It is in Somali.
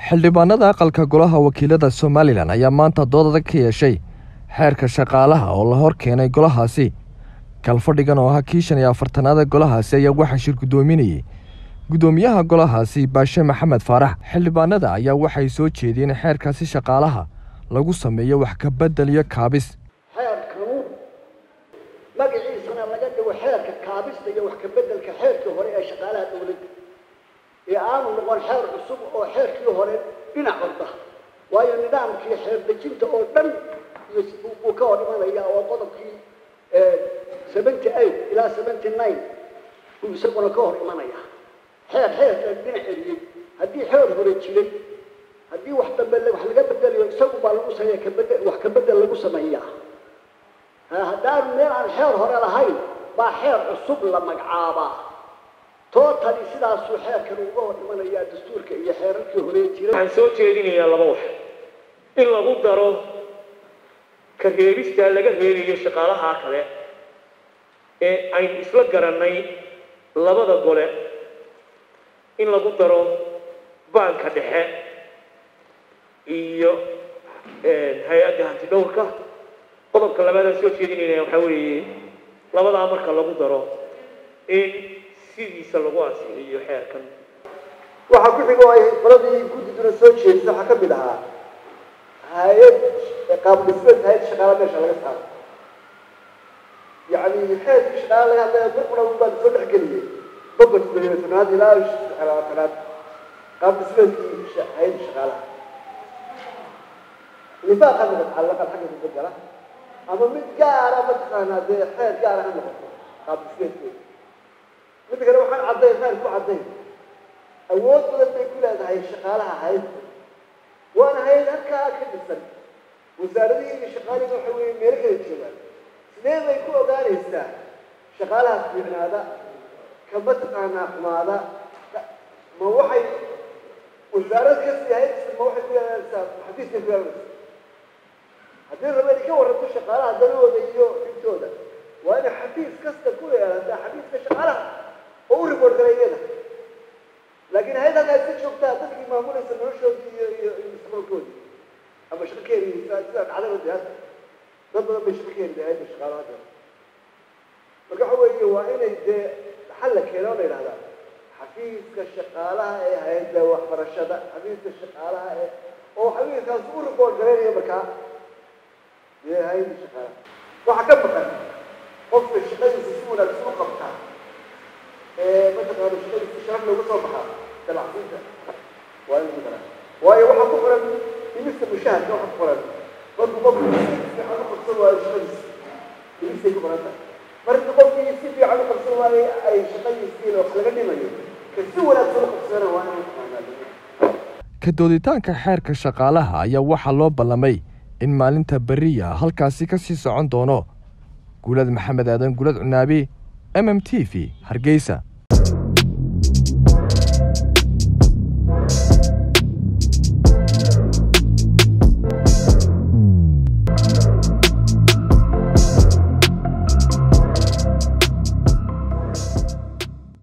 xildhibaanada aqalka golaha wakiilada somalilan ayaa maanta dood adag ka yeeshay xeerka shaqaalaha oo la hor keenay golahaasi kalfadhigan oo ahaa kii shan iyo afartanaada golahaasi ayaa waxaa shir guddoominayey guddoomiyaha golahaasi baashe maxamed faarax xildhibaanada ayaa waxay soo jeediyeen xeerkaasi shaqaalaha lagu sameeyo wax kabedel iyo kaabis xeerkanu magaciisana laga dhigo xeerka kaabista iyo wax kabeddelka xeerkii hore ee shaqaalaha dowladda ee aanu noqon xeer cusub oo xeerkii hore dhinac orda waayo nidaamkii xeer dejinta oo dhan buu ka hor imanaya oo qodobkii seventy eight ilaa seventy nine buu isaguna ka hor imanaya xeer xeerka dhinac eriyey haddii xeer hore jiray haddii wax dambe wax laga bedelayo isagu baa lagu sameeya kabede wax kabedel lagu sameeyaa haddaanu meel aan xeer hore lahayn baa xeer cusub la magacaabaa tootali sidaasuu xeerkan uga hor imanayaa dastuurka iyo xeerarkii hore jiray waxaan soo jeedinayaa laba wax in lagu daro ka reebista laga reebayo shaqaalaha kale ee aynu isla garannay labada gole in lagu daro baanka dhexe iyo hay-adda hanti dhowrka qodobka labaadaan soo jeedinayna waxaa weeye labadaa marka lagu daro in sidiisa lagu ansixiyo xeerkan waxaa ku xigo ay qoladii guddiduna soo jeedisa waxaa ka mid ahaa hay-ad qaab dhismeed hay-ad shaqaala meesha laga saaro yacni xeerkii shaqaala laga hadlaya burquna baan soo dhex geliyey bogot tanaad ilaa labaatanaad qaab dhismeedkii hay-adda shaqaalaha nifaaqa noqon calaqal xagga kubedela ama mid gaara mataqaanaa dee xeer gaara ha noqoto qaab dhismeedkeeda midda kale waxaan caddayn xeer ku caddayn awood badan bay ku leedahay shaqaalaha hay-adda waana hay-ad halkaa ka dhisan wasaaradihii iyo shaqaalihii waxa weeye meelo kala joogaan sidee bay ku ogaanaysaa shaqaalaha fiicnaada ka mataqaanaa xumaada ma waxay wasaarad kasii hay-ad ma waxay ku yeelanaysaa xafiiskay ku yeelanaysaa haddii raba inay ka warranto shaqaalaha danahooda iyo dhibtooda waa inay xafiis kasta ku yeelataa xafiiska shaqaalaha oo u report galay iyada laakiin hay-ad halkaa iska joogtaa dadkii maamulaysa noloshoodii iyo iyo iyo mustaqbalkoodii ama shaqo ka heriisa sida dhacdada de hadda dad badan bay shaqo ka heriday hay-adda shaqaalaha hadda marka waxa weeye waa inay dee xal la keeno la yidhahdaa xafiiska shaqaalaha ee hay-adda waxbarashada xafiiska shaqaalaha ee oo xafiiskaas u report galaynaya markaa dee hay-adda shaqaalaha waxaa ka maqan qofka shaqadiisa si wanaagsan u qabtaa mataqaana shaqadiisa sharaf looga soo baxaa dalacsiinta waa in matala waayo waxaa ku qoran imista mushaharka waxaa ku qoran markuu qofku si fiican u qabsan waayo shaqadiisa imistay ku qoran tahay markii qofkii si fiican u qabsan waayo ay shaqadiisiin wax laga dhimayo ka si wanaagsan u qabsana waa in mataqaanaa ka dooditaanka xeerka shaqaalaha ayaa waxaa loo ballamay in maalinta beriya halkaasi ka sii socon doono guulad maxamed aadan guulad cunaabi m m t v hargeysa